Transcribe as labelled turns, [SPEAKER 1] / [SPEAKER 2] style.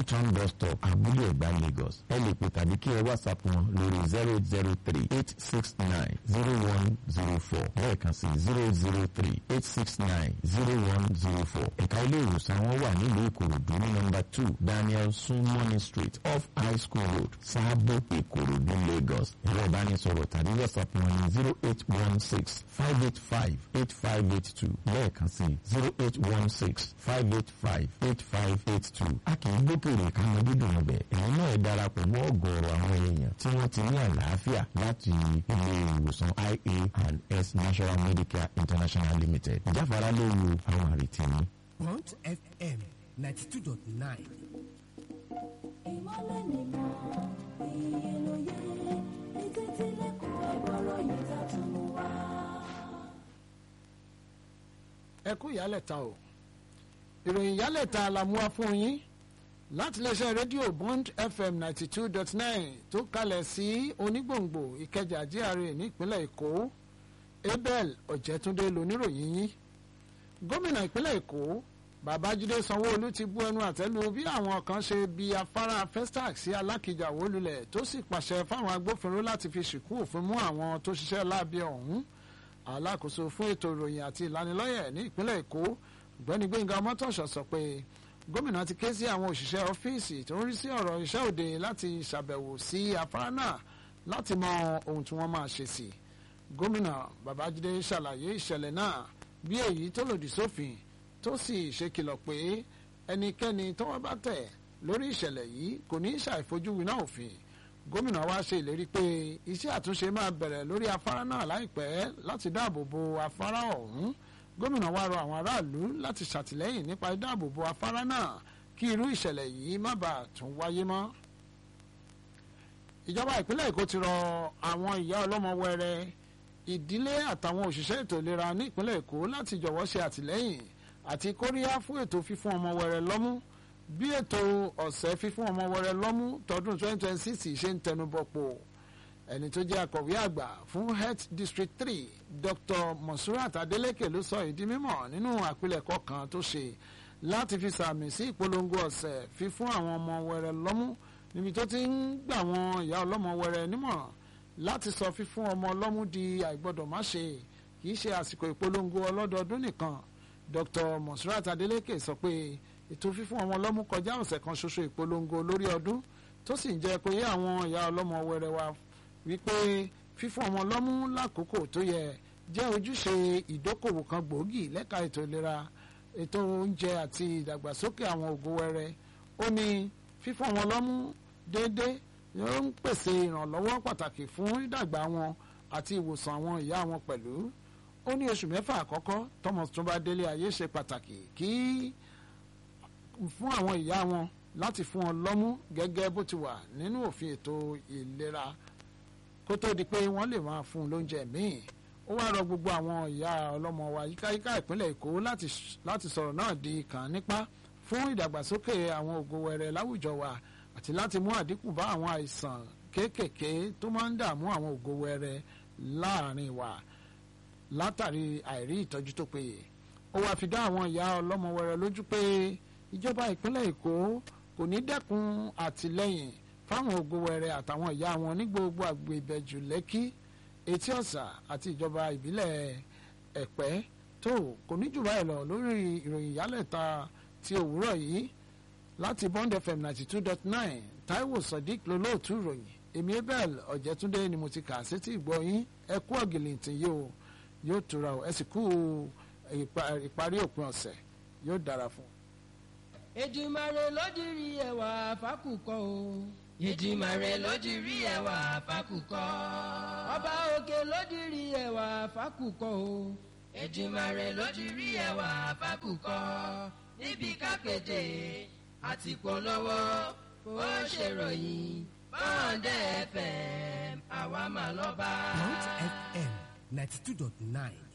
[SPEAKER 1] Town bus stop abúlé ẹ̀gbá Lagos ẹ lè pè tàbí kí ẹ whatsapp wọn lórí zero eight zero three eight six nine zero one zero four lẹ́ẹ̀kan sí zero zero three eight six nine zero one zero four ẹ̀ka ilé ìwòsàn wọn wà nílùú Ìkòròdú ní nọ́mbà two Daniel Sunmoney Street off High School Road Sábò Ìkòròdú Lagos ẹ̀rọ ìbánisọ̀rọ̀ tàbí whatsapp wọn ní zero eight one six five eight five eight five eight two lẹ́ẹ̀kan sí zero eight one six five eight five eight five eight two a kì í gbókèrè káwọn dídùn ọbẹ̀ ẹ̀yin náà ẹ darapọ̀ mọ́ ọ̀gọ̀ọ̀rọ̀ àwọn èèyàn tí wọ́n ti ní àlàáfíà láti ilé ìwòsàn ia and s national medicare international limited ìjáfara lóru àwọn àrètí ní.
[SPEAKER 2] Bond FM ninety two dot nine.
[SPEAKER 3] ìmọ̀lẹ̀ nìkan iye lóye ètò ìtìlẹ́kùn ẹgbọ́rọ̀ yìí tá tún mú wá.
[SPEAKER 4] ẹ kú ìyálẹ̀ta o ìròyìn ìyálẹ̀ta la mú wá fún yín láti iléeṣẹ́ rédíò Bond FM ninety two dot nine tó kalẹ̀ sí onígbòǹgbò Ìkẹjà GRA nípínlẹ̀ Èkó Abel Ọ̀jẹ̀túndé lóníròyìn yín gómìnà ìpínlẹ̀ Èkó Babájídé Sanwó-Olú ti bú ẹnu àtẹ́lu bí àwọn kan ṣe bi afárá Festac sí Alákìjà wó lulẹ̀ tó sì pàṣẹ fáwọn agbófinró láti fi ṣìkú òfin mú àwọn tó ṣiṣẹ́ láabi ọ̀hún alákòóso fún ètò ìròyìn àti ìlanilọ́yẹ̀ ní ìpínlẹ̀ Èkó ọ̀gbẹ́ni Gbẹ́ngà Ọmọ́tọ̀ṣọ́ sọ pé gómìnà ti ké sí àwọn òṣìṣẹ́ ọ́fíìsì tó ń rí sí ọ̀rọ̀ iṣẹ́ òde láti ṣàbẹ̀wò sí afárá náà láti mọ ohun tí wọ́n máa ṣe sí gómìnà Babájídé ṣàlàyé ìṣẹ̀lẹ̀ náà bí èyí tó lòdì sófin tó sì ṣèkìlọ̀ pé ẹnikẹ́ni tọ́wọ́ bá tẹ̀ lórí ìṣẹ̀lẹ̀ yìí kò ní ṣàìfojúwiná òfin gómìnà wa ṣe ìlérí pé iṣẹ́ àtúnṣe máa bẹ̀rẹ̀ lórí afárá náà láìpẹ́ láti dáàbò bo afárá ọ̀hún gómìnà wa rọ àwọn aráàlú láti ṣàtìlẹ́yìn nípa ìdáàbò bo afárá náà kí irú ìṣẹ̀lẹ̀ yìí má bàa tún wáyé mọ́. ìjọba ìpínlẹ̀ èkó ti rọ àwọn ìyá ọlọ́mọ wẹrẹ ìdílé àtàwọn òṣìṣẹ́ ètò ìlera ní ìpínlẹ̀ èkó láti jọ̀wọ́ ṣe àtìlẹ́yìn àti kóríyá fún ètò fífún ọmọ wẹrẹ lọ́mú bí ètò ọ̀sẹ̀ fífún ọmọ wẹrẹ lọ́mú tọdún 2026 ṣe ń tẹnubọ̀pọ̀ ẹni tó jẹ́ akọ̀wé àgbà fún health district three dr monsurat adeleke ló sọ ìdí mímọ̀ nínú àpilẹ̀kọ kan tó ṣe láti fi sàmì sí ìpolongo ọ̀sẹ̀ fífún àwọn ọmọ wẹrẹ lọ́mú níbi tó ti ń gbà wọn ìyá ọlọ́mọ wẹrẹ nímọ̀ràn láti sọ fífún ọmọ lọ́mú di àìgbọ́dọ̀ má ṣe kì í ṣe àsìkò ìpolongo ọlọ́dọọdún nìkan dr monsurat adeleke sọ pé ètò fífún ọmọ lọ́mú kọjá ọ̀sẹ̀ kan ṣoṣo ìpolongo lórí ọdún tó sì ń jẹ́ kó yé àwọn ìyá ọlọ́mọ wẹrẹ wa wípé fífún ọmọ lọ́mú lákòókò tó yẹ jẹ́ ojúṣe ìdókòwò kan gbòógì lẹ́ka ètò ìlera ètò oúnjẹ àti ìdàgbàsókè àwọn ògo wẹrẹ ó ní fífún ọmọ lọ́mú déédéé yóò ń pèsè ìrànlọ́wọ́ pàtàkì fún ìdàgbà wọn àti ìwòsàn àwọn ìyá wọn pẹ̀lú ó ní oṣù mẹ́fà àkọ́kọ́ tọmọ tó bá délé ayé ṣe pàtàkì kí fún àwọn ìyá wọn láti fún wọn lọ́mú gẹ́gẹ́ bó ti wà nínú òfin ètò ìlera kó tó di pé wọ́n lè máa fún un lóúnjẹ míì ó wá rọ gbogbo àwọn ìyá ọlọ́mọ wa yíkáyíká ìpínlẹ̀ èkó láti sọ̀rọ̀ náà di kàn nípa fún ìdàgbàsókè àwọn ògo wẹrẹ láwùjọ wa àti láti mú àdínkù bá àwọn àìsàn kéékèèké tó máa ń dààmú àwọn ògo wẹrẹ láàrin wa látàrí àìrí ìtọ́jú tó péye ó wá fi dá àwọn ìyá ọlọ́mọ wẹrẹ lójú pé ìjọba ìpínlẹ̀ èkó kò ní dẹ́kun àtìlẹ́yìn fáwọn ògo wẹrẹ àtàwọn ìyá wọn ní gbogbo àgbèbẹ̀jù lẹ́kí etí ọ̀sà àti ìjọba ìbílẹ̀ ẹ̀pẹ́ tó kò ní jù báyìí lọ lórí ìròyìn ìyálẹ̀ta ti òwúrọ̀ yìí láti Bond FM ninety two dot nine Taiwo Sodiq lolóòtú ìròyìn èmi Abel Ọ̀jẹ̀túndé ni mo ti kà sétí ìgbọ́ yín ẹ kú ọ̀gìlìntì yìí o yóò tura o ẹ sì kú ìparí òpin ọ̀sẹ̀ yóò dára fún un.
[SPEAKER 5] Èdùmàrè ló dirí ẹwà fákùkọ o.
[SPEAKER 6] Èdùmàrè ló dirí ẹwà fákùkọ.
[SPEAKER 5] Ọba òkè ló dirí ẹwà fákùkọ o.
[SPEAKER 6] Èdùmàrè ló dirí ẹwà fákùkọ. níbi kápẹ́tẹ̀ àti polówó ó ṣèròyìn bọ́ǹdẹ̀ fm àwa mà lọ́ba.
[SPEAKER 2] Mount FM ninety two dot nine